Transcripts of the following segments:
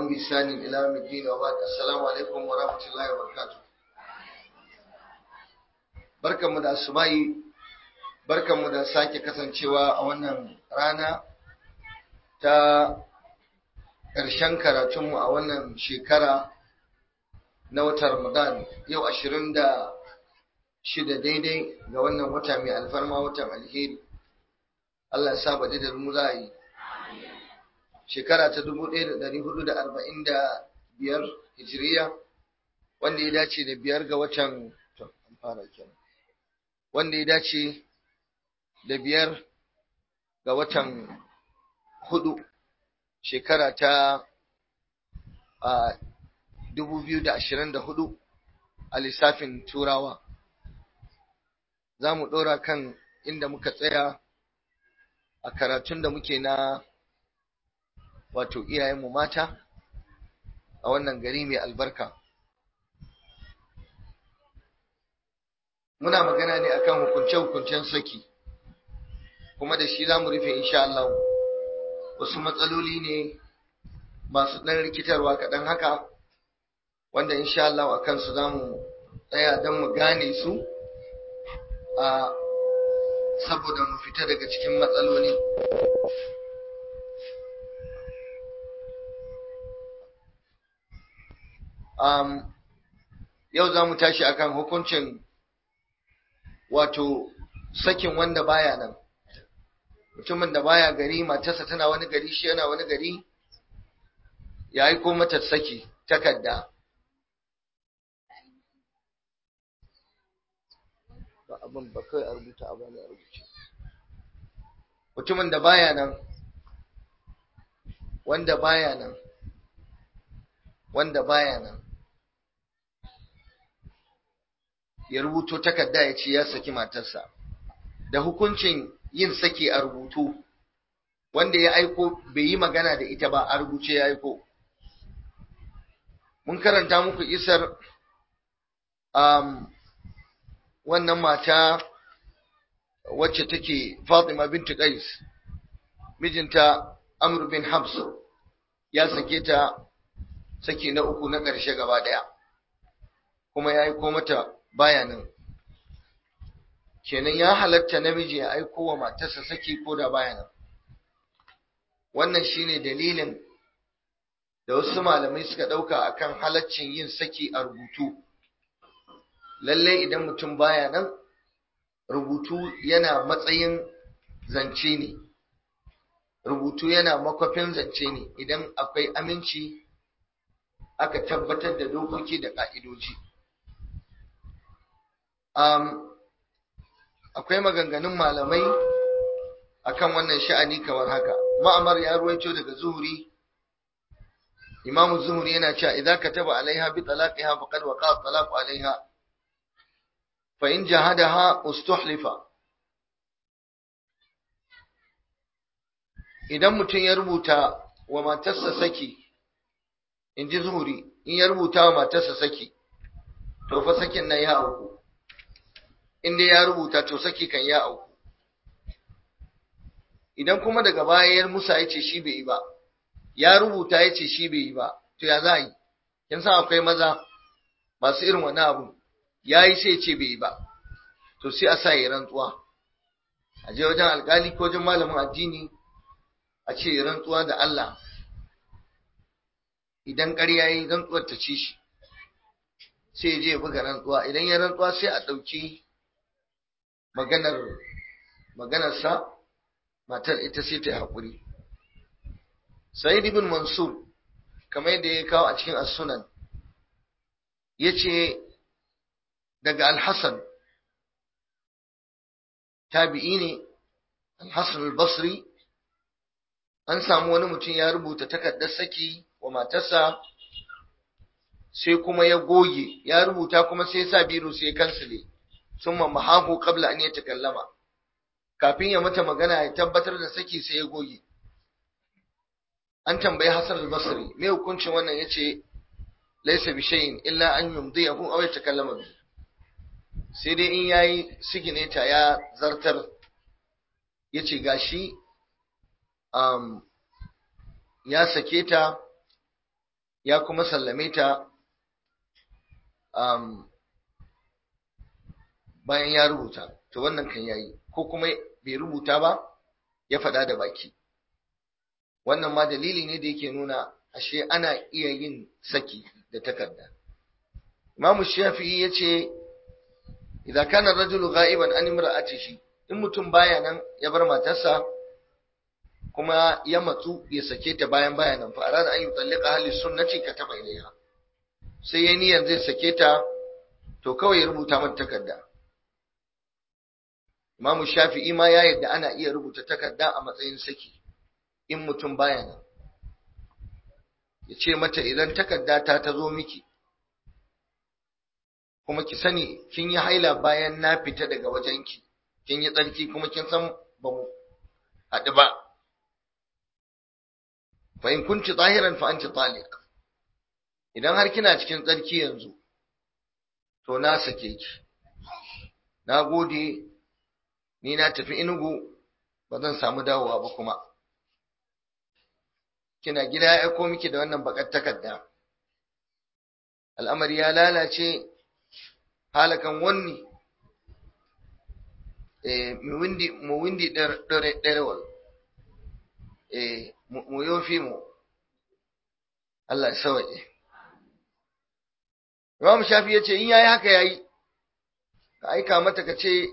بإحسان إلى يوم الدين وبعد السلام عليكم ورحمة الله وبركاته barkanmu da asubahi barkanmu da sake kasancewa a wannan rana ta ƙarshen karatunmu a wannan shekara na watan Ramadan yau ashirin da shida daidai ga wannan wata mai alfarma watan alheri Allah ya saba da mu za a yi shekara ta dubu ɗaya da ɗari hudu da arba'in da biyar hijiriya wanda ya dace da biyar ga watan fara kenan wanda ya dace da biyar ga watan hudu shekara ta a dubu biyu da ashirin da hudu a lissafin turawa za mu ɗora kan inda muka tsaya a karatun da muke na wato iyayenmu mata a wannan gari mai albarka muna magana ne akan hukunce-hukuncen saki kuma da shi za mu rufe insha Allah wasu matsaloli ne masu ɗan rikitarwa kaɗan haka wanda insha Allah a kansu za mu tsaya don mu gane su a saboda mu fita daga cikin matsaloli um, yau za mu tashi akan hukuncin wato sakin wanda baya nan mutumin da baya gari matarsa tana wani gari shi yana wani gari ya aiko mata saki takarda ba abin ba kai a rubuta a bani a rubuce mutumin da baya nan wanda baya nan wanda baya nan ya rubuto takarda ya ce ya saki matarsa da hukuncin yin saki a rubutu wanda ya aiko bai yi magana da ita ba a rubuce ya aiko mun karanta muku isar um, wannan mata wacce take Fatima bintu Qais mijinta Amr bin Habs ya sake ta saki na uku na ƙarshe gaba ɗaya kuma ya aiko mata bayanin kenan ya halatta namiji ya aiko wa matarsa saki ko da bayanin wannan shine dalilin da wasu malamai suka ɗauka akan halaccin yin saki a rubutu lalle idan mutum baya nan rubutu yana matsayin zance ne rubutu yana makwafin zance ne idan akwai aminci aka tabbatar da dokoki da ƙa'idoji. Um, akwai maganganun malamai akan wannan sha'ani kamar haka. Ma'amar ya ruwaito daga zuhuri, Imamu zuhuri yana cewa idan ka taba alaiha bi talaqiha faqad waqa talaq alaiha fa in jahadaha ustuhlifa idan mutum ya rubuta wa matarsa saki in ji zuhuri in ya rubuta wa matarsa saki to fa sakin nan ya auku in dai ya rubuta to saki kan ya auku idan kuma daga baya ya musa ya ce shi bai yi ba ya rubuta ya ce shi bai yi ba to ya za a yi kin san akwai maza masu irin wani abu ya yi sai ce bai yi ba to sai a sa ya rantsuwa a je wajen alkali ko wajen malamin addini a ce ya rantsuwa da Allah idan ƙarya yi rantsuwar ta ci shi sai ya je ya buga rantsuwa idan ya rantsuwa sai a ɗauki maganar maganarsa matar ita sai ta yi haƙuri sa'id ibn mansur kamar yadda ya kawo a cikin as-sunan yace daga al-hasan tabi'i ne al-hasan al-basri an samu wani mutum ya rubuta takardar saki wa matarsa sai kuma ya goge ya rubuta kuma sai sa biro sai kansile summa mahahu qabla an yatakallama kafin ya mata magana ya tabbatar da saki sai ya goge an tambayi Hassan al-Basri me hukuncin wannan yace laysa bi shay'in illa an yumdiyahu aw yatakallama bi sai dai in yayi sigineta ya zartar yace gashi um, ya sake ta ya kuma sallame ta um, bayan ya rubuta to wannan kan yayi ko kuma bai rubuta ba ya faɗa da baki wannan ma dalili ne da yake nuna ashe ana iya yin saki da takarda Imam Shafi'i yace idan kana rajulu ghaiban an imra'atihi in mutum baya nan ya bar matarsa kuma ya matsu ya sake ta bayan bayanan fa arada an yutallika ahli sunnati kataba ilaiha sai ya niyan zai sake ta to kawai ya rubuta mata takarda Imam Shafi'i ma ya yadda ana iya rubuta takarda a matsayin saki in mutum baya nan ya ce mata idan takarda ta ta zo miki kuma ki sani kin yi haila bayan na fita daga wajenki kin yi tsarki kuma kin san ba mu haɗu ba fa in kunti zahiran fa anti taliq idan har kina cikin tsarki yanzu to na sake ki na gode ni na tafi inugu ba zan samu dawowa ba kuma kina gida ya aiko miki da wannan bakar takarda al'amari ya lalace halakan wanni eh mu windi mu windi dare darewal eh mu yofi mu Allah ya sawaye Imam Shafi yace in yayi haka yayi ka aika mata ka ce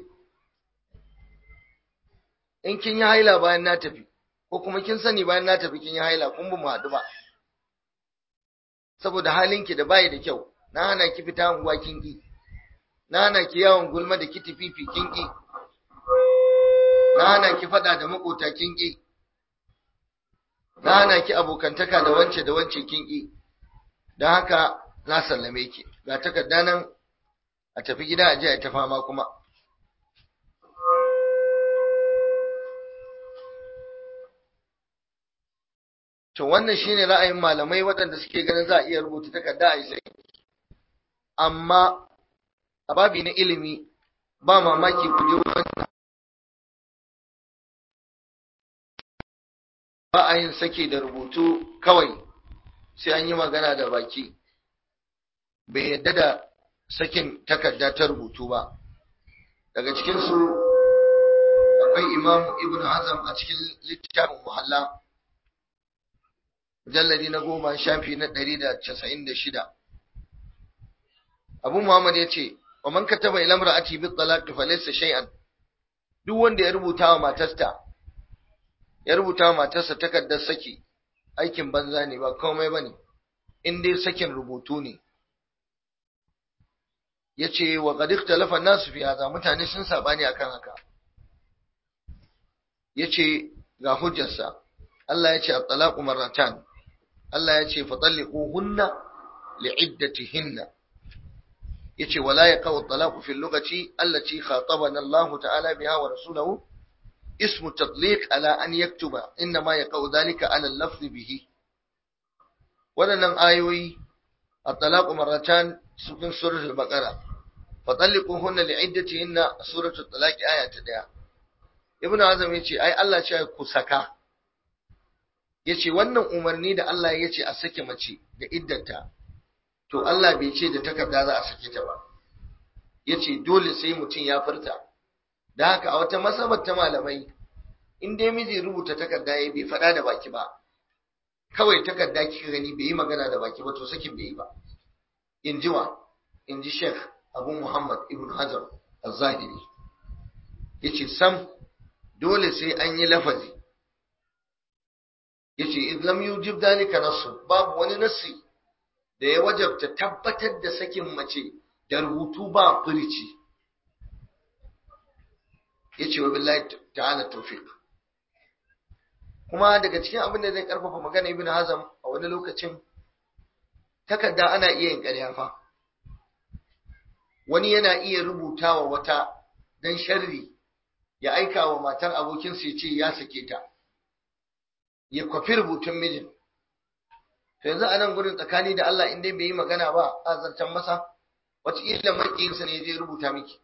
in kin yi haila bayan na tafi ko kuma kin sani bayan na tafi kin yi haila kun ba mu haɗu ba saboda halinki da bayi da kyau na hana ki fita unguwa kin ki na hana ki yawon gulma da kiti fifi kin ki na hana ki faɗa da makota kin ki na hana ki abokantaka da wance da wance kin ki don haka na sallame ki ga takarda nan a tafi gida a je a ta fama kuma To wannan shine ra'ayin malamai waɗanda suke ganin za a iya rubuta takarda a sai. Amma a babi na ilimi ba mamaki ku je wannan ba a yin sake da rubutu kawai sai an yi magana da baki. Bai yadda da sakin takarda ta rubutu ba. Daga cikinsu akwai Imam Ibn Hazm a cikin littafin Muhalla. mujalladi na goma shafi na ɗari da casa'in da shida. Abu Muhammad ya ce, wa man kataba ila imra'ati bi talaq fa laysa shay'an duk wanda ya rubuta wa matarsa ya rubuta wa matarsa takardar saki aikin banza ne ba komai bane in dai sakin rubutu ne yace wa qad ikhtalafa an-nas fi hadha mutane sun sabani akan haka yace ga hujjarsa Allah ya ce at-talaqu marratan Allah ya ce fatalliquhunna li'iddatihinna yace wala yaqau at-talaqu fi al-lughati allati khatabana Allah ta'ala biha wa rasuluhu ismu tatliq ala an yaktuba inma yaqau dhalika ala al-lafz bihi wadannan ayoyi at-talaqu marratan cikin suratul baqara fatalliquhunna li'iddatihinna suratul talaq aya ta 1 ibnu azam yace ai Allah ce ku saka yace wannan umarni da Allah ya ce a sake mace da iddanta to Allah bai ce da takarda za a sake ta ba yace dole sai mutum ya furta da haka a wata masabar ta malamai in dai miji rubuta takarda yayi bai faɗa da baki ba kawai takarda kika gani bai yi magana da baki ba to sakin bai yi ba in ji wa in ji Sheikh Abu Muhammad Ibn Hajar Az-Zahiri yace sam dole sai an yi lafazi yace id lam yujib dalika nasu babu wani nasi da ya wajabta tabbatar da sakin mace da rubutu ba furici yace wa billahi ta'ala tawfiq kuma daga cikin abin da zai karfafa magana ibn hazam a wani lokacin takarda ana iya yin ƙarya fa wani yana iya rubutawa wata dan sharri ya aika wa matar abokinsa ya ce ya sake ta ya kwafi rubutun mijin to yanzu a nan gurin tsakani da Allah in dai bai yi magana ba a zancen masa wataƙila maƙiyinsa ne zai rubuta miki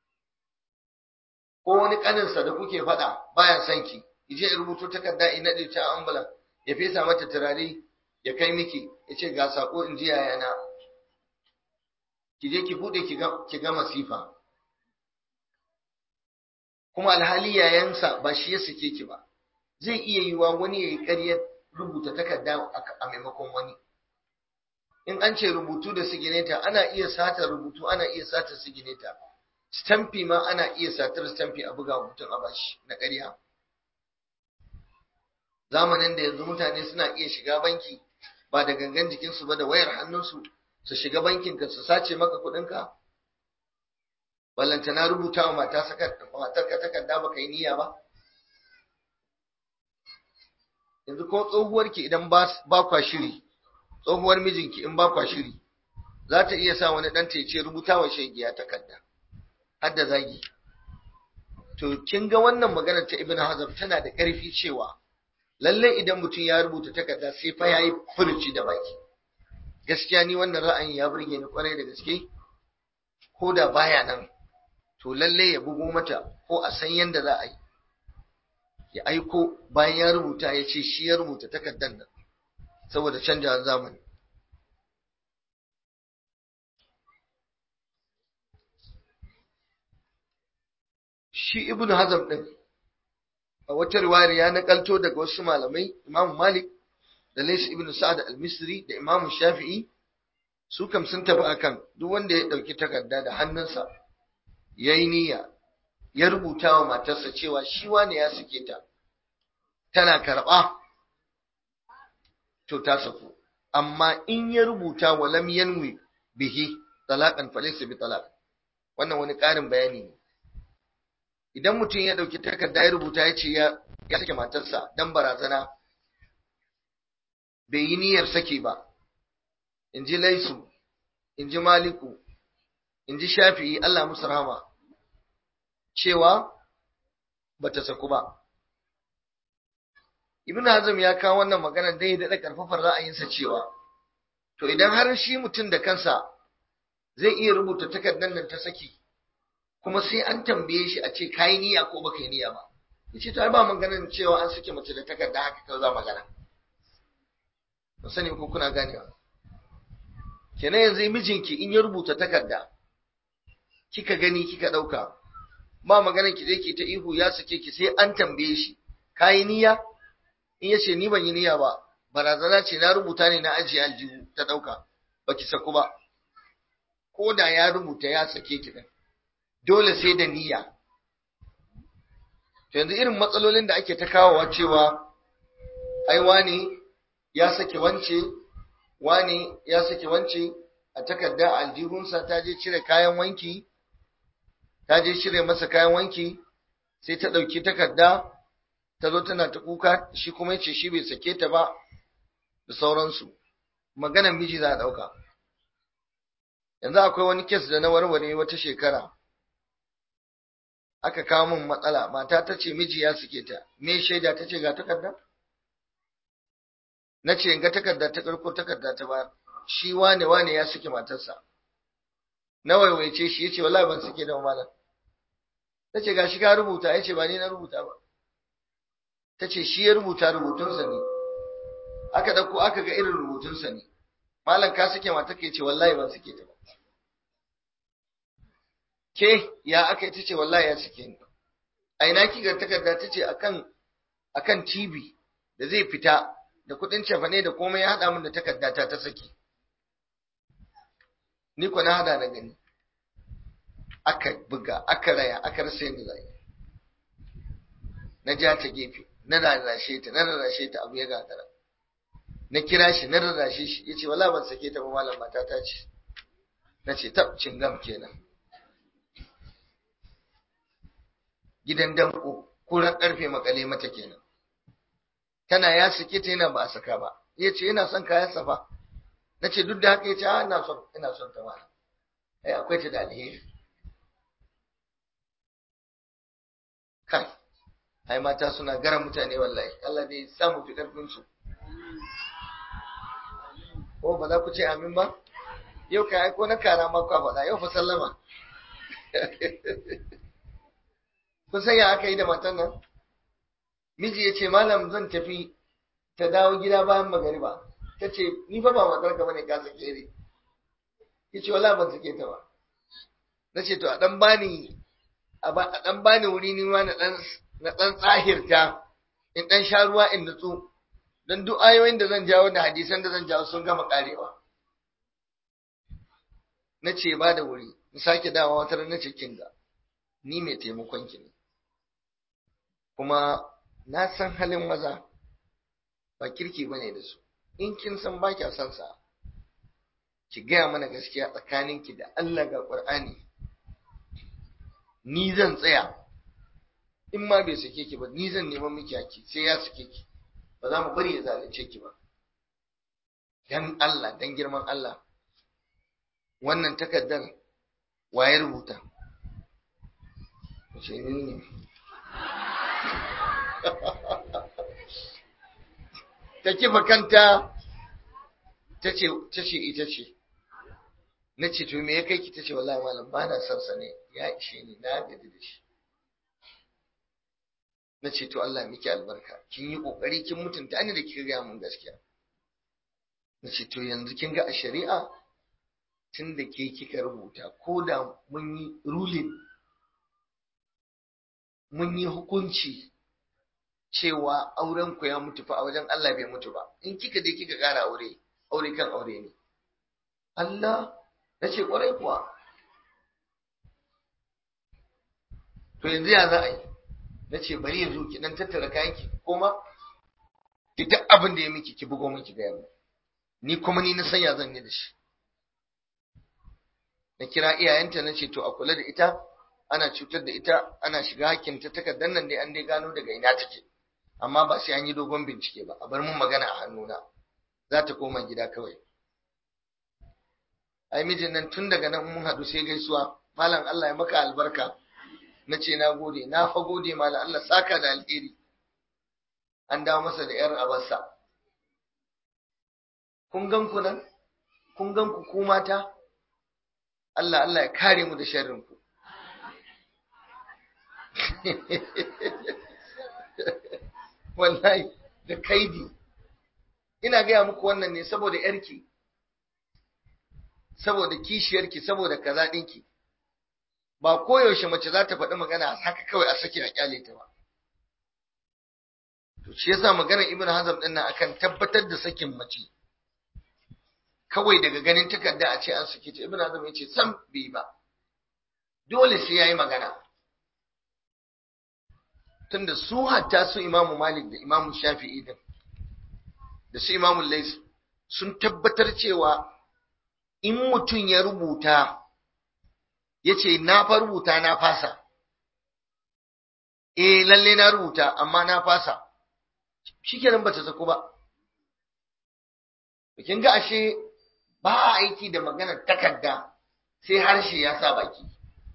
ko wani ƙaninsa da kuke faɗa baya son ki je ya rubuto takarda in naɗe ta ambulan ya fesa mata turare ya kai miki ya ce ga sako in ji yayana ki je ki bude ki ga masifa kuma alhali yayansa ba shi ya sake ki ba zai iya yiwa wani ya yi ƙaryar rubuta takarda a maimakon wani in an ce rubutu da sigineta ana iya sata rubutu ana iya sata sigineta stamfi ma ana iya satar stamfi a buga mutum a bashi na ƙarya zamanin da yanzu mutane suna iya shiga banki ba da gangan jikinsu ba da wayar hannunsu su shiga bankinka su sace maka kuɗinka ballantana rubuta wa matarka takarda baka yi niyya ba yanzu ko tsohuwarki idan ba kwa shiri tsohuwar mijinki in ba kwa shiri za ta iya sa wani ɗanta ya ce rubuta wa shegiya takarda har da zagi to kin ga wannan magana ta ibn hazm tana da ƙarfi cewa lalle idan mutum ya rubuta takarda sai fa yayi furuci da baki gaskiya ni wannan ra'ayin ya burge ni kwarai da gaske ko da baya nan to lalle ya bugo mata ko a san yanda za a yi ya aiko bayan ya rubuta ya ce shi ya rubuta takardar nan saboda canjawar zamani shi ibn hazm din a wata riwayar ya nakalto daga wasu malamai imam malik da lais ibn sa'ad al-misri da imam shafi'i su kam sun tafi akan duk wanda ya dauki takarda da hannunsa yayi niyya ya rubuta wa matarsa cewa shi wane ya sake ta tana karba to ta saku amma in ya rubuta wa lam yanwi bihi talaqan falaysa bi talaq wannan wani ƙarin bayani ne idan mutum ya ɗauki takarda ya rubuta ya ce ya sake matarsa dan barazana bai yi niyyar sake ba in ji laisu in ji maliku in ji shafi'i Allah musu rahama cewa ba ta saku ba ibn hazm ya kawo wannan magana dai ya daɗa ƙarfafar ra'ayinsa cewa to idan har shi mutum da kansa zai iya rubuta takardar nan ta saki kuma sai an tambaye shi a ce kayi niyya ko baka yi niyya ba yace to ai ba maganar cewa an sake mace da takarda haka kawai za magana ba sani ko kuna ganewa kenan yanzu mijinki in ya rubuta takarda kika gani kika dauka ba maganar ki je ki ta ihu ya sake ki sai an tambaye shi kayi niyya in yace ni ban yi niyya ba barazana ce na rubuta ne na ajiye aljihu ta dauka baki saku ba ko da ya rubuta ya sake ki din dole sai da niyya to yanzu irin matsalolin da ake ta kawowa cewa ai wani ya sake wance wani ya sake wance a takarda aljihunsa ta je cire kayan wanki ta je cire masa kayan wanki sai ta ɗauki takarda ta zo tana ta kuka shi kuma yace shi bai sake ta ba da sauransu maganar miji za a ɗauka yanzu akwai wani kes da na warware wata shekara aka kawo min matsala mata ta ce miji ya suke ta me shaida ta ce ga takarda na ce ga takarda ta karko takarda ta ba shi wane wane ya suke matarsa na waiwaice shi yace wallahi ban suke da malam ta ce gashi ka rubuta yace ba ni na rubuta ba ta ce shi ya rubuta rubutunsa ne aka dauko aka ga irin rubutunsa ne malam ka suke mata ke ce wallahi ban suke ta ba ke ya aka ita ce wallahi ya suke ni a ina kiga takarda ta ce akan akan TV da zai fita da kudin cefane da komai ya hada min da takarda ta ta saki ni ko na hada na gani aka buga aka raya aka rasa yadda zai na ja ta gefe na rarrashe ta na rarrashe ta abu ya gagara na kira shi na rarrashe shi yace wallahi ban sake ta ba malam mata ta ce na ce tab cingam kenan gidan danko kuran karfe makale mata kenan tana ya sake ta yana ba a saka ba ya ce yana son kayan safa na ce duk da haka ya ce a ina son ina son ta mana ai akwai ta da alheri kai ai mata suna gara mutane wallahi Allah dai sa mu fi karfin su ko ba za ku ce amin ba yau kai ko na kara ma kwa faɗa yau fa sallama kun san ya aka yi da matan nan miji ya ce malam zan tafi ta dawo gida bayan magariba ta ce ni fa ba matar ka bane ka sake ni ya ce wala ban sake ta ba na ce to a dan bani a dan bani wuri ni ma na dan na dan tsahirta in dan sha ruwa in nutsu dan duk ayoyin da zan jawo da hadisan da zan jawo sun gama karewa na ce ba da wuri in sake dawa wata na ce kinga ni mai taimakon ki ne kuma na san halin maza ba kirki bane da su in kin san ba kya son sa ki gaya mana gaskiya tsakaninki da Allah ga Qur'ani ni zan tsaya in ma bai sake ki ba ni zan neman miki haki sai ya sake ki ba za mu bari ya zalunce ki ba dan Allah dan girman Allah wannan takaddar waye rubuta ce ni ne ta kifa kanta ta ce ita ce na ce to me ya kai ki ta ce wallahi malam ba na son sa ne ya ishe ni na gaji da shi na ce to Allah miki albarka kin yi kokari kin mutunta ni da kika ga mun gaskiya na ce to yanzu kin ga a shari'a tun da ke kika rubuta ko da mun yi ruling mun yi hukunci cewa auren ku ya mutu fa a wajen Allah bai mutu ba in kika je kika ƙara aure aure kan aure ne Allah ya ce kwarai kuwa to yanzu ya za a yi na ce bari yanzu ki dan tattara kayan ki koma ki duk abin da ya miki ki bugo miki ga yamma ni kuma ni na sanya zan yi da shi na kira iyayenta na ce to a kula da ita ana cutar da ita ana shiga hakkinta takardar nan dai an dai gano daga ina take amma ba sai an yi dogon bincike ba a bar mun magana a hannuna za ta koma gida kawai ai mijin nan tun daga nan mun haɗu sai gaisuwa malam Allah ya maka albarka na ce na gode na fa gode malam Allah saka da alheri an dawo masa da yar abarsa kun gan ku nan kun gan ku ku mata Allah Allah ya kare mu da sharrin ku wallahi da kaidi ina gaya muku wannan ne saboda yarki saboda kishiyarki saboda kaza ɗinki ba koyaushe mace za ta faɗi magana haka kawai a sake a kyale ta ba to shi yasa maganar ibn hazm din nan akan tabbatar da sakin mace kawai daga ganin takarda a ce an sake ta ibn hazm yace sam bai ba dole sai yayi magana tunda su hatta su imamu malik da imamu shafi'i din da su imamu lais sun tabbatar cewa in mutum ya rubuta ya ce na fa rubuta na fasa eh lalle na rubuta amma na fasa shikenan bata saku ba kin ga ashe ba a aiki da maganar takarda sai harshe ya sa baki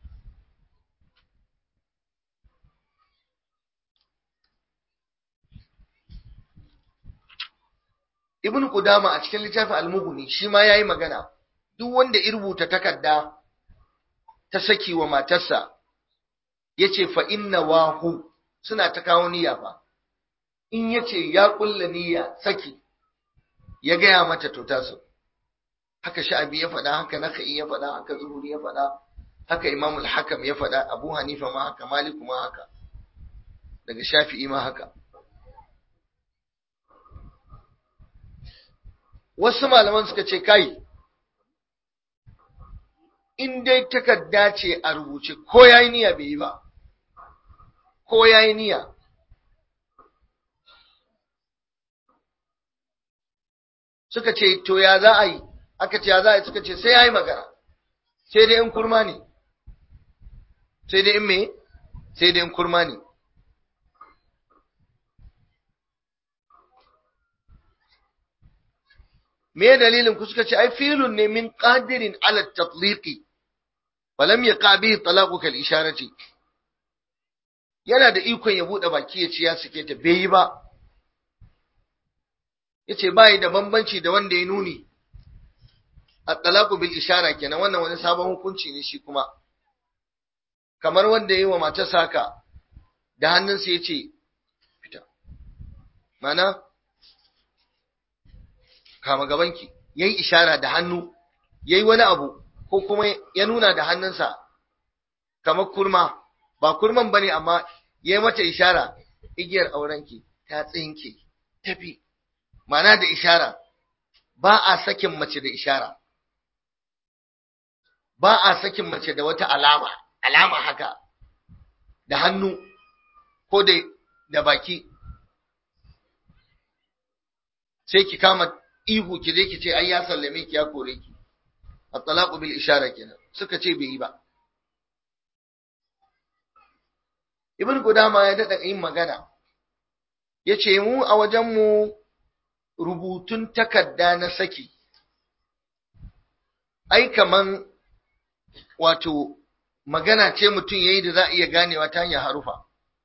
Ibn Qudama a cikin littafin Al-Mughni shi ma yayi magana duk wanda ya rubuta takarda ta saki wa matarsa yace fa inna wahu suna ta kawo niyya fa in yace ya kulla niyya saki ya gaya mata to taso haka sha'abi ya faɗa haka nakai ya faɗa haka zuhuri ya faɗa haka imamul hakam ya faɗa abu hanifa ma haka maliku ma haka daga shafi'i ma haka wasu malaman suka ce kai in dai takarda ce a rubuce ko yayi niyya bai yi ba ko yayi niyya suka ce to ya za a yi aka ce ya za a yi suka ce sai ya yi magana sai dai in kurma ne sai dai in me sai dai in kurma ne me dalilin ku suka ce ai filun ne min qadirin ala tatliqi falam yaqa bihi talaqu kal isharati yana da ikon ya bude baki ya ce ya sake ta bai yi ba yace bai da bambanci da wanda ya nuni at-talaqu bil ishara kenan wannan wani sabon hukunci ne shi kuma kamar wanda yayi wa matarsa haka da hannunsa yace fita mana kama gabanki yayi ishara da hannu yayi wani abu ko kuma ya nuna da hannunsa kamar kurma ba kurman bane amma yayi mata ishara igiyar aurenki ta tsinke tafi mana da ishara ba a sakin mace da ishara ba a sakin mace da wata alama alama haka da hannu ko da da baki sai ki kama ihu ki je ki ce ai ya sallame ki ya kore ki at-talaqu bil ishara kenan suka ce bai yi ba ibn Qudama ya dada yin magana yace mu a wajen mu rubutun takarda na saki ai kaman wato magana ce mutum yayi da za a iya ganewa ta hanyar harufa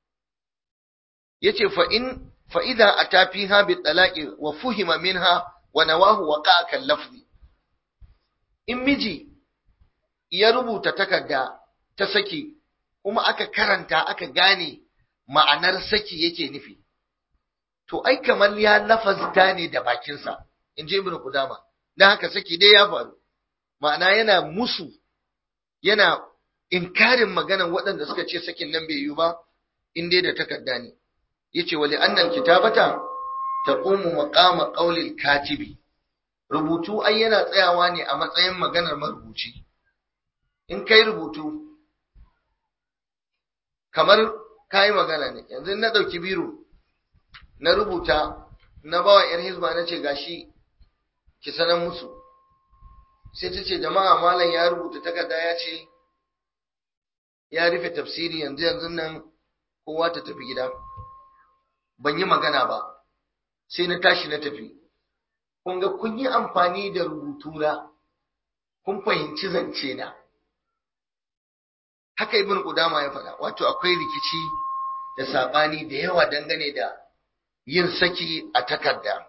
yace fa in fa idza ata fiha bi talaqi wa fuhima minha wa nawahu waqa'a kal lafzi in miji ya rubuta takarda ta saki kuma aka karanta aka gane ma'anar saki yake nufi to ai kamar ya lafazta ne da bakinsa in ji ibnu qudama dan haka saki dai ya faru ma'ana yana musu yana inkarin maganan waɗanda suka ce sakin nan bai yiwu ba in dai da takarda ne yace wali annal kitabata taqumu maqama qawlil katibi rubutu ai yana tsayawa ne a matsayin maganar marubuci in kai rubutu kamar kai magana ne yanzu na dauki biro na rubuta na bawa yar hizba na ce gashi ki sanar musu sai ta ce jama'a malam ya rubuta takarda ya ce ya rufe tafsiri yanzu yanzu nan kowa ta tafi gida ban yi magana ba sai na tashi na tafi kun ga kun yi amfani da rubutuna kun fahimci zance na haka ibn qudama ya faɗa wato akwai rikici da sabani da yawa dangane da yin saki a takarda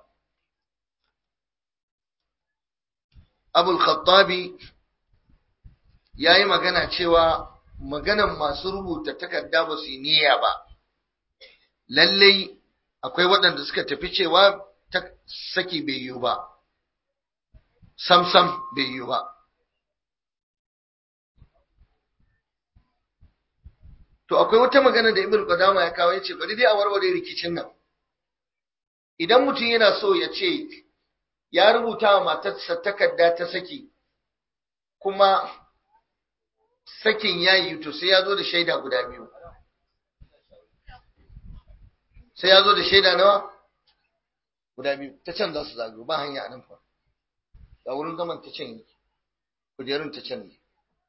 abul khattabi ya yi magana cewa maganan masu rubuta takarda ba su yi niyya ba lallai akwai waɗanda suka tafi cewa saki bai yiwu ba sam-sam bai yiwu ba to akwai wata magana da ibn qadama ya kawo yace bari dai a warware rikicin nan idan mutum yana so ya ce ya rubuta wa matarsa takarda ta saki kuma sakin ya yi to sai ya zo da shaida guda biyu sai ya zo da shaida nawa guda biyu ta can za su zagayo ba hanya a nan fa ga wurin zaman ta can yake kujerun ta can ne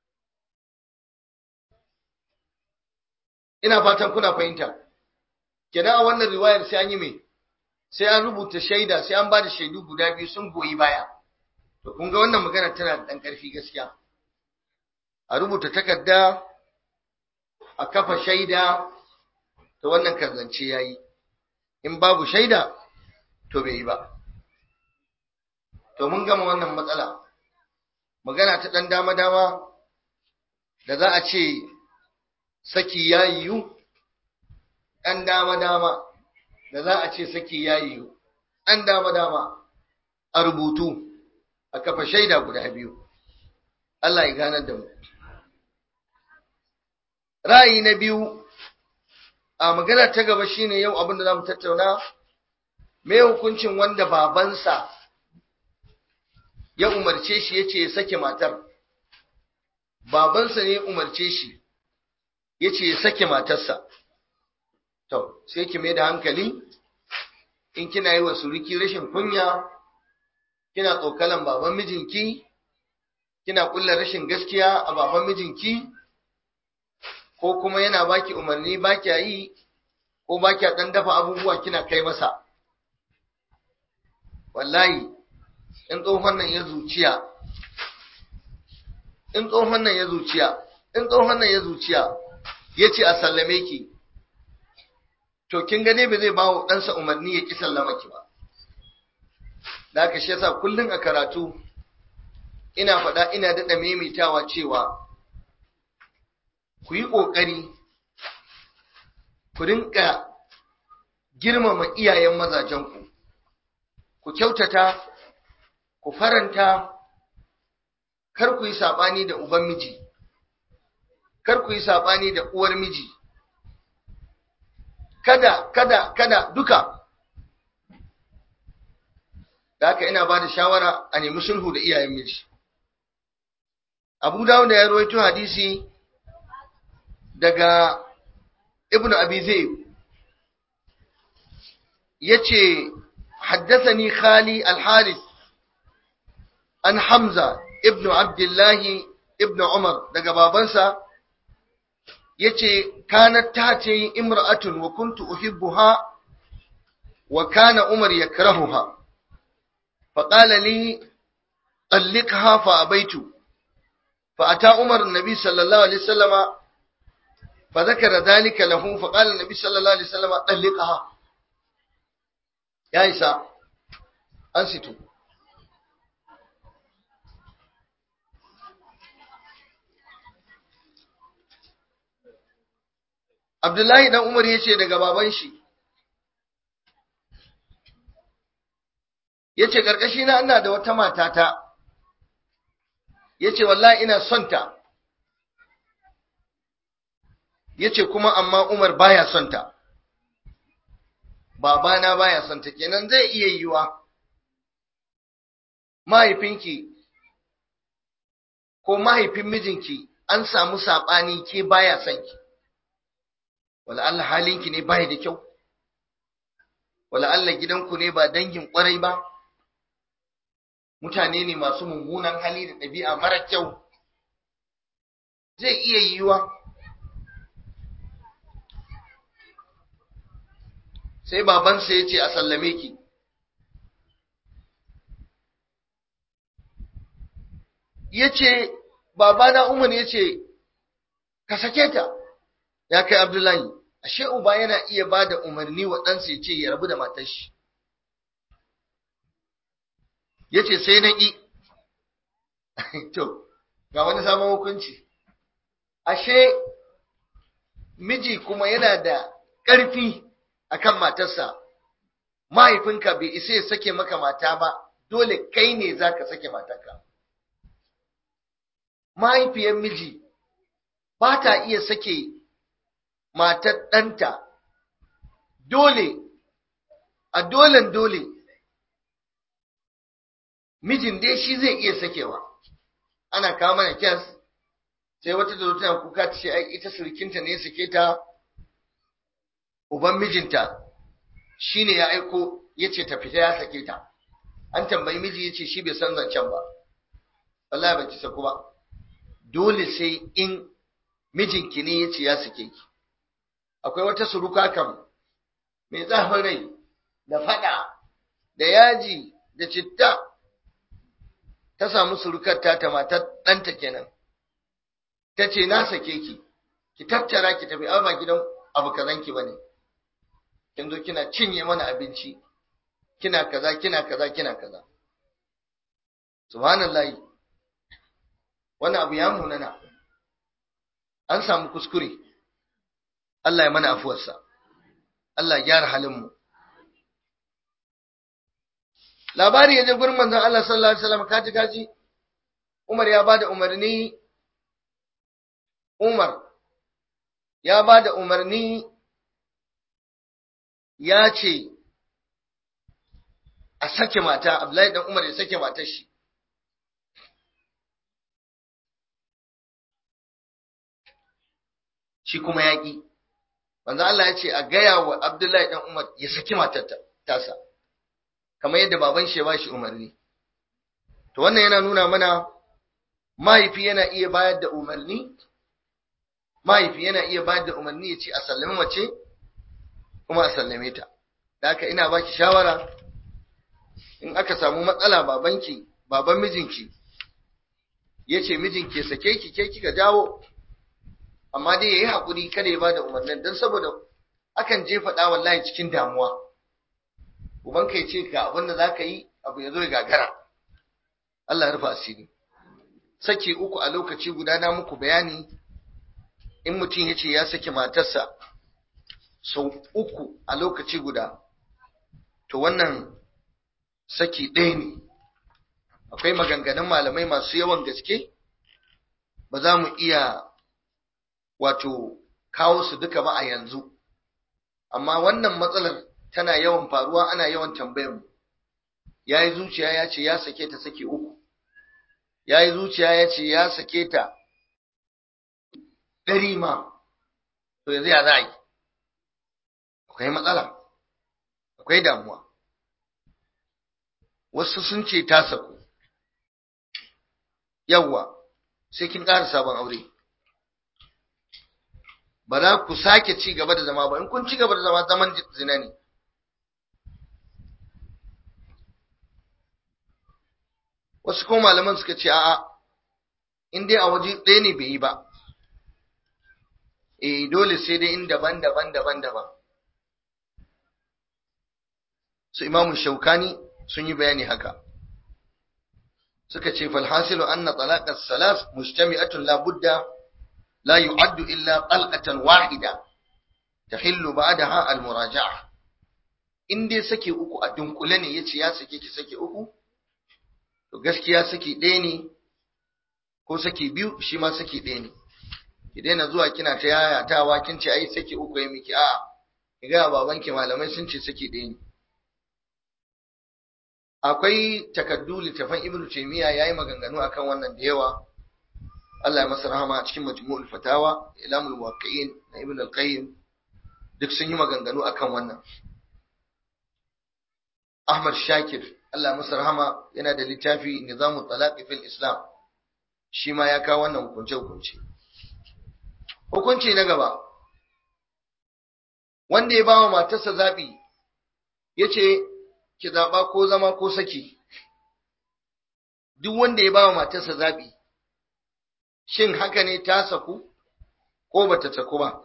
ina fatan kuna fahimta kenan a wannan riwayar sai an yi mai sai an rubuta shaida sai an ba da shaidu guda biyu sun goyi baya to kun ga wannan magana tana da ɗan ƙarfi gaskiya a rubuta takarda a kafa shaida to wannan karzance ya yi in babu shaida to bai yi ba to mun gama wannan matsala magana ta ɗan dama-dama da za a ce saki ya yiwu ɗan dama-dama da za a ce saki ya yiwu ɗan dama-dama a rubutu a kafa shaida guda biyu Allah ya ganar da mu ra'ayi na biyu a magana ta gaba shine yau abin da za mu tattauna me hukuncin wanda babansa ya umarce shi ya ce ya sake matar babansa ne ya umarce shi ya ce ya sake matarsa to sai ki mai da hankali in kina yi wa suriki rashin kunya kina tsokalan baban mijinki kina kulla rashin gaskiya a baban mijinki ko kuma yana baki umarni baki yi ko baki dan dafa abubuwa kina kai masa wallahi in tsohon nan ya zuciya in tsohon nan ya zuciya in tsohon nan ya zuciya ya ce a sallame ki to kin gane ba zai bawo ɗansa umarni ya ki sallama ki ba da haka shi yasa kullum a karatu ina faɗa ina daɗa maimaitawa cewa ku yi ƙoƙari ku rinka girmama iyayen mazajenku ku kyautata ku faranta kar ku yi saɓani da uban miji kar ku yi saɓani da uwar miji kada kada kada duka da haka ina ba da shawara a nemi sulhu da iyayen miji abu dawud ya rawaito hadisi daga ibn abi zayd yace haddathani khali al-harith an hamza ibn abdullah ibn umar daga babansa yace kanat tati imra'atun wa kuntu uhibbuha wa kana umar yakrahuha فقال لي طلقها فأبيت فأتى عمر النبي صلى الله عليه وسلم فذكر ذلك له فقال النبي صلى الله عليه وسلم طلقها يا إساء أنستوا Abdullahi dan Umar ya ce daga baban shi, ya ce ƙarƙashina ina da wata matata, ya ce wallahi ina son ta, ya ce kuma amma Umar baya son ta, babana baya son ta, kenan zai iya yiwa mahaifinki ko mahaifin mijinki an samu saɓani ke baya son ki. wala Allah halinki ne bai da kyau wala Allah gidanku ne ba dangin kwarai ba mutane ne masu mummunan hali da ɗabi'a mara kyau zai iya yiwuwa sai babansa ya ce a sallame ki ya ce babana umar ya ce ka sake ta ya kai Abdullahi, ashe uba yana iya ba da umarni wa ɗansa ya ce ya rabu da matar shi. Ya ce sai na ƙi, to, ga wani samun hukunci. Ashe miji kuma yana da ƙarfi a kan matarsa, mahaifinka bai isa ya sake maka mata ba, dole kai ne za ka sake matarka. Mahaifiyar miji ba ta iya sake matar ɗanta dole a dolen dole mijin dai shi zai iya sakewa ana kawo mana kyas sai wata da tana kuka ta ce ai ita surkinta ne sake ta uban mijinta shine ya aiko ya ce ta fita ya sake ta an tambayi miji ya ce shi bai san zancen ba wallahi ba ki saku ba dole sai in mijinki ne ya ce ya sake ki akwai wata suruka kam mai zafin rai da fada da yaji da citta ta samu surukar ta ta matar ɗanta kenan ta ce na sake ki ki tattara ki tafi ba gidan abu kazanki bane kin zo kina cinye mana abinci kina kaza kina kaza kina kaza subhanallahi wannan abu ya munana an samu kuskure Allah ya mana afuwarsa, Allah ya gyara halinmu. Labari ya je gurin manzon Allah sallallahu Alaihi wasallam kaji kaji, Umar ya ba da umarni, Umar ya ba da umarni ya ce, a sake mata, Abdullahi dan Umar ya sake matar shi. Shi kuma ya ƙi. manzo Allah ya ce a gaya wa Abdullahi dan Umar ya saki matar tasa kamar yadda baban shi ya bashi umarni to wannan yana nuna mana mahaifi yana iya bayar da umarni mahaifi yana iya bayar da umarni ya ce a sallame mace kuma a sallame ta da haka ina baki shawara in aka samu matsala babanki baban mijinki ya ce mijinki ya sake ki ke kika jawo amma dai yayi hakuri kada ya bada umarnin dan saboda akan jefa da wallahi cikin damuwa uban kai ce ka abinda zaka yi abu ya zo ya gagara Allah ya rufa asiri saki uku a lokaci guda na muku bayani in mutum ya ce ya saki matarsa sau uku a lokaci guda to wannan saki ɗaya ne akwai maganganun malamai masu yawan gaske ba za mu iya wato kawo su duka ba a yanzu amma wannan matsalar tana yawan faruwa ana yawan tambayar mu ya yi zuciya ya ce ya sake ta sake uku ya yi zuciya ya ce ya sake ta ɗari ma to yanzu ya za a yi akwai matsala akwai damuwa wasu sun ce ta saku yawwa sai kin ƙara sabon aure ba za ku sake ci gaba da zama ba in kun ci gaba da zama zaman zina ne wasu kuma malaman suka ce a'a in dai a waje ɗaya ne bai yi ba eh dole sai dai in daban daban daban daban su imamu shaukani sun yi bayani haka suka ce falhasilu anna talaqas salas mujtami'atun la budda la yu'addu illa talqatan wahida tahillu ba'daha al-muraja'a in dai sake uku a dunkule ne yace ya sake ki sake uku to gaskiya sake ɗaya ne ko sake biyu shi ma sake ɗaya ne ki daina zuwa kina ta yayatawa kin ce ai sake uku ya miki a'a ki ga babanki malamai sun ce sake ɗaya ne akwai takaddu littafan ibnu taymiya yayi maganganu akan wannan da yawa Allah ya masa rahama a cikin majmu'ul fatawa ilamul waqi'in na ibnu al-qayyim duk sun yi maganganu akan wannan Ahmad Shakir Allah ya masa rahama yana da littafi Nizamut Talaqi fil Islam shi ma ya kawo wannan hukunce hukunce hukunci na gaba wanda ya ba wa matarsa zabi yace ki zaɓa ko zama ko saki duk wanda ya ba wa matarsa zaɓi shin haka ne ta saku ko ba ta saku ba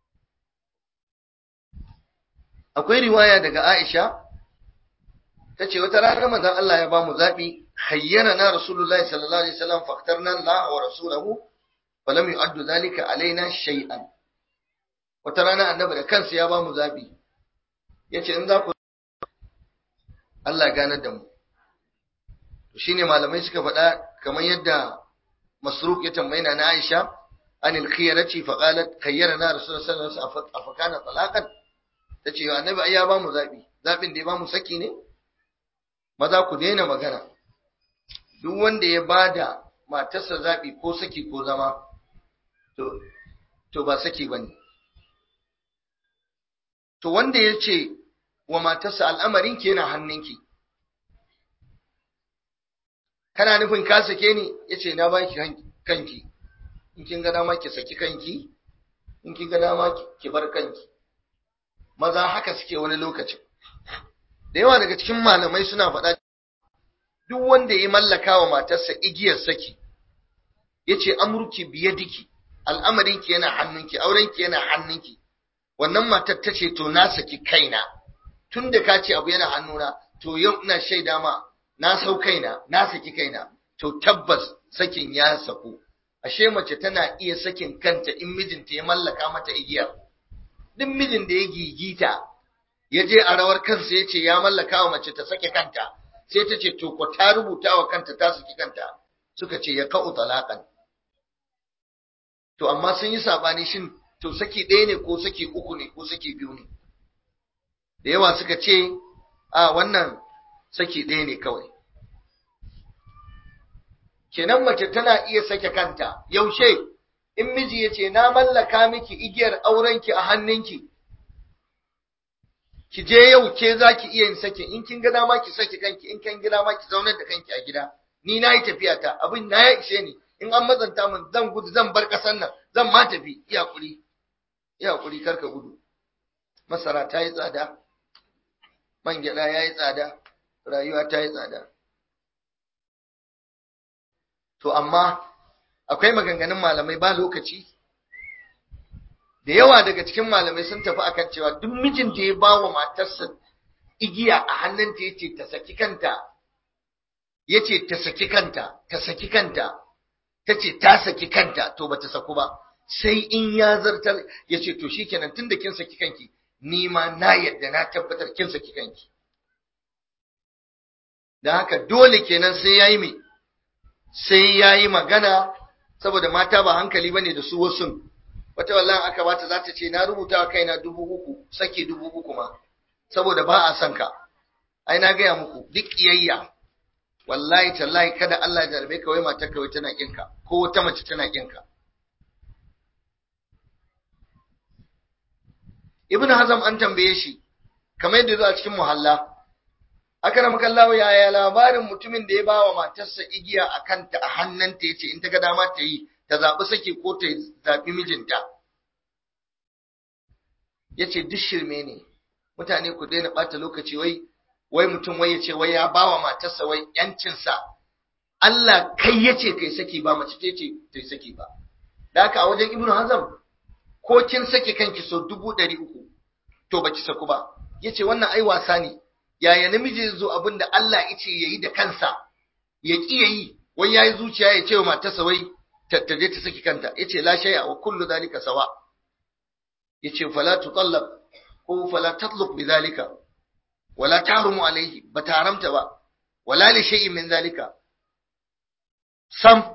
akwai riwaya daga aisha ta ce wata ranar manzon Allah ya ba mu zaɓi hayyana na rasulullahi sallallahu alaihi wasallam faktarna Allah wa rasulahu falam yu'addu zalika alaina shay'an wata rana annabi da kansa ya ba mu zaɓi yace in za ku Allah ganar da mu shine malamai suka faɗa kamar yadda masruq ya tambayina na Aisha anil khiyarati fa qalat khayyarana rasulullahi sallallahu alaihi wasallam afakana talaqan tace ya annabi ai ya ba mu zabi zabin da ya ba mu saki ne maza ku daina magana duk wanda ya bada matarsa zabi ko saki ko zama to to ba saki bane to wanda ya ce wa matarsa al'amarin ke yana hannunki. Kana nufin ka sake ni, ya ce, Na ba ki kanki, in kin ga dama ki saki kanki, in kin ga dama ki bar kanki. Maza haka suke wani lokacin. Da yawa daga cikin malamai suna faɗa duk wanda ya mallaka wa matarsa igiyar saki, ya ce, Amurki biye diki, al'amarinki yana hannunki, aurenki yana hannunki. Wannan matar ta ce, To, na saki kaina. tun da ka ce abu yana hannuna to yau ina shaida ma na sau kaina na saki kaina to tabbas sakin ya saku ashe mace tana iya sakin kanta in mijinta ya mallaka mata igiya duk mijin da ya gigita ya je a rawar kansa ya ce ya mallaka wa mace ta sake kanta sai ta ce to ko ta rubuta wa kanta ta saki kanta suka ce ya ka'u talaqan to amma sun yi sabani shin to saki ɗaya ne ko saki uku ne ko saki biyu ne da yawa suka ce a wannan saki ɗaya ne kawai kenan mace tana iya sake kanta yaushe in miji ya ce na mallaka miki igiyar aurenki a hannunki ki je yau ke za ki iya yin sake in kin ga dama ki sake kanki in kin ga dama ki zaunar da kanki a gida ni na yi tafiya ta abin na ya ishe ni in an mazanta min zan gudu zan bar ƙasar nan zan ma tafi iya kuri iya kuri karka gudu masara ta yi tsada man gyaɗa ya yi tsada rayuwa ta yi tsada to amma akwai maganganun malamai ba lokaci da yawa daga cikin malamai sun tafi akan cewa duk mijin da ya ba wa matarsa igiya a hannunta ya ce ta saki kanta ya ce ta saki kanta ta saki kanta ta ce ta saki kanta to ba ta saku ba sai in ya zartar ya ce to shikenan tun da kin saki kanki ni ma na yadda na tabbatar kin saki kanki da haka dole kenan sai yayi me sai yayi magana saboda mata ba hankali bane da su wasu wata wallahi aka bata za ta ce na rubuta wa kaina dubu uku sake dubu uku ma saboda ba a son ka ai na gaya muku duk kiyayya wallahi tallahi kada Allah ya jarbe ka wai matar ka wai tana kinka ko wata mace tana kinka Ibn Hazm an tambaye shi kamar yadda zuwa cikin muhalla aka rama kallawa yaya labarin mutumin da ya ba wa matarsa igiya a kanta a hannunta ya ce in ta ga dama ta yi ta zaɓi sake ko ta zaɓi mijinta ya ce duk shirme ne mutane ku daina ɓata lokaci wai wai mutum wai ya ce wai ya ba wa matarsa wai ‘yancinsa Allah kai ya ce kai saki ba mace ce ce ta saki ba da haka a wajen ibnu hazam ko kin sake kanki so dubu ɗari uku to baki saku ba ya ce wannan ai wasa ne yaya namiji ya zo abin da Allah ya ce ya yi da kansa ya ƙi ya yi wai ya yi zuciya ya ce wa matarsa wai ta je ta saki kanta ya ce la shay'a wa kullu dhalika sawa ya ce fala tutallab ko fala tatlub bi dhalika wala tahrumu alaihi ba ta haramta ba wala li shay'in min dhalika sam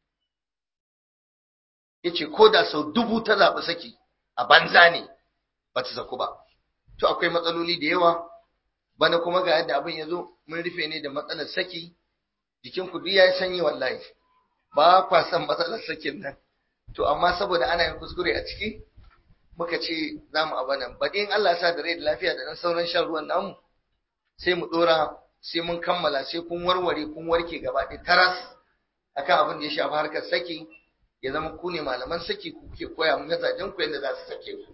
yace ko da sau dubu ta zaɓi saki a banza ne ba ta saku ba to akwai matsaloli da yawa bana kuma ga yadda abin ya zo mun rufe ne da matsalar saki jikin ku duk yayi sanyi wallahi ba kwa san matsalar sakin nan to amma saboda ana yin kuskure a ciki muka ce za mu abanan baɗi in Allah ya sa da rai da lafiya da ɗan sauran shan ruwan namu sai mu ɗora sai mun kammala sai kun warware kun warke gaba ɗaya taras akan abin da ya shafi harkar saki ya zama ku ne malaman saki ku ke koya mun mazajen ku yadda za su sake ku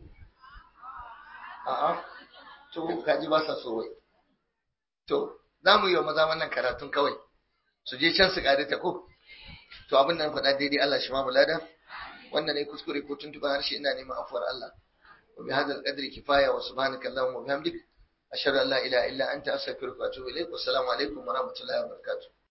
a'a to kaji ba sa so wai to za mu yi wa maza wannan karatun kawai su je can su ƙare ta ko to abin da na faɗa daidai Allah shi ma mulada wannan ne kuskure ko tuntuɓa harshe ina neman afuwar Allah wa bi hadal qadri kifaya wa subhanaka allahumma wa bihamdik ashhadu an la ilaha illa anta astaghfiruka wa atubu ilaik wa assalamu alaikum wa rahmatullahi wa barakatuh